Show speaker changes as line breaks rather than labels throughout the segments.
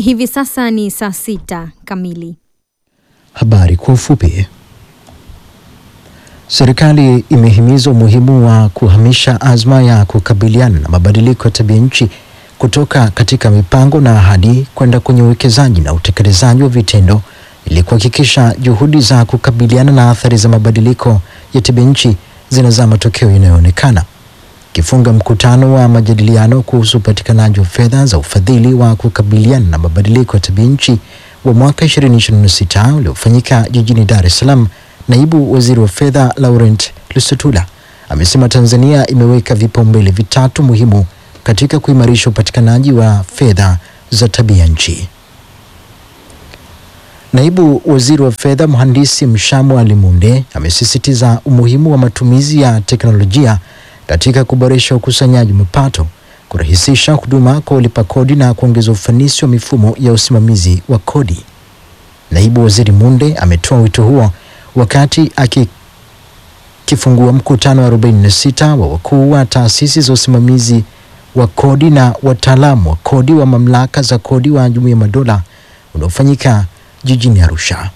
Hivi sasa ni saa sita kamili.
Habari kwa ufupi. Serikali imehimiza umuhimu wa kuhamisha azma ya kukabiliana na mabadiliko ya tabia nchi kutoka katika mipango na ahadi kwenda kwenye uwekezaji na utekelezaji wa vitendo ili kuhakikisha juhudi za kukabiliana na athari za mabadiliko ya tabia nchi zinazaa matokeo yanayoonekana. Kifunga mkutano wa majadiliano kuhusu upatikanaji wa fedha za ufadhili wa kukabiliana na mabadiliko ya tabia nchi wa mwaka 2026 uliofanyika jijini Dar es Salaam, naibu waziri wa fedha Laurent Lusutula amesema Tanzania imeweka vipaumbele vitatu muhimu katika kuimarisha upatikanaji wa fedha za tabia nchi. Naibu waziri wa fedha mhandisi Mshamu Alimunde amesisitiza umuhimu wa matumizi ya teknolojia katika kuboresha ukusanyaji mapato, kurahisisha huduma kwa walipa kodi na kuongeza ufanisi wa mifumo ya usimamizi wa kodi. Naibu waziri Munde ametoa wito huo wakati akifungua mkutano wa 46 wa wakuu wa taasisi za usimamizi wa kodi na wataalamu wa kodi wa mamlaka za kodi wa Jumuiya ya Madola unaofanyika jijini Arusha.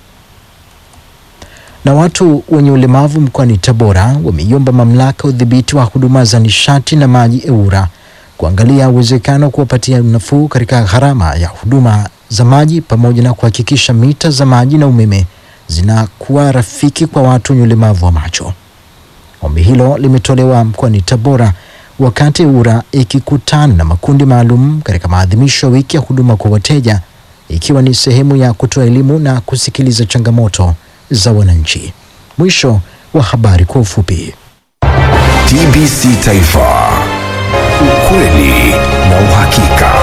Na watu wenye ulemavu mkoani Tabora wameiomba mamlaka ya udhibiti wa huduma za nishati na maji EWURA kuangalia uwezekano wa kuwapatia nafuu katika gharama ya huduma za maji pamoja na kuhakikisha mita za maji na umeme zinakuwa rafiki kwa watu wenye ulemavu wa macho. Ombi hilo limetolewa mkoani Tabora wakati EWURA ikikutana na makundi maalum katika maadhimisho ya wiki ya huduma kwa wateja ikiwa ni sehemu ya kutoa elimu na kusikiliza changamoto za wananchi. Mwisho wa habari kwa ufupi.
TBC Taifa, ukweli na uhakika.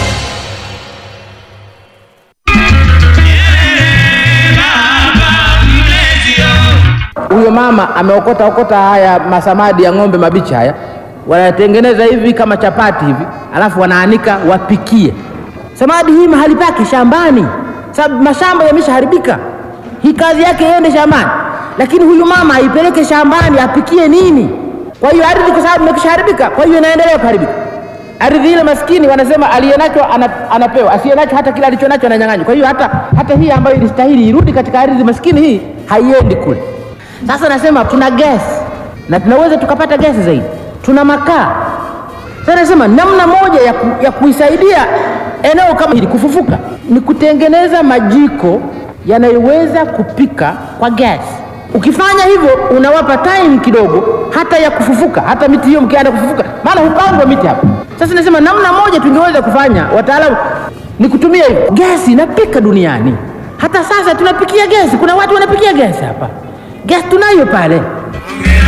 Huyo mama ameokota okota haya masamadi ya ng'ombe mabichi haya, wanatengeneza hivi kama chapati hivi, alafu wanaanika wapikie. Samadi hii mahali pake shambani, sababu mashamba yameshaharibika. Hii kazi yake iende shambani, lakini huyu mama aipeleke shambani apikie nini? Kwa hiyo ardhi, kwa sababu imekishaharibika, kwa hiyo inaendelea kuharibika ardhi ile. Maskini wanasema aliyenacho ana, anapewa, asiyenacho hata kile alichonacho ananyang'anywa. Kwa hiyo hata, hata hii ambayo ilistahili irudi katika ardhi maskini, hii haiendi kule. Sasa nasema tuna gesi na tunaweza tukapata gesi zaidi, tuna makaa. Sasa nasema namna moja ya, ku, ya kuisaidia eneo kama hili kufufuka ni kutengeneza majiko yanayoweza kupika kwa gesi. Ukifanya hivyo unawapa time kidogo hata ya kufufuka, hata miti hiyo mkianza kufufuka, maana hupandwa miti hapa. Sasa nasema namna moja tungeweza kufanya, wataalamu, ni kutumia hivyo. Gesi inapika duniani, hata sasa tunapikia gesi. Kuna watu wanapikia gesi hapa, gesi tunayo pale.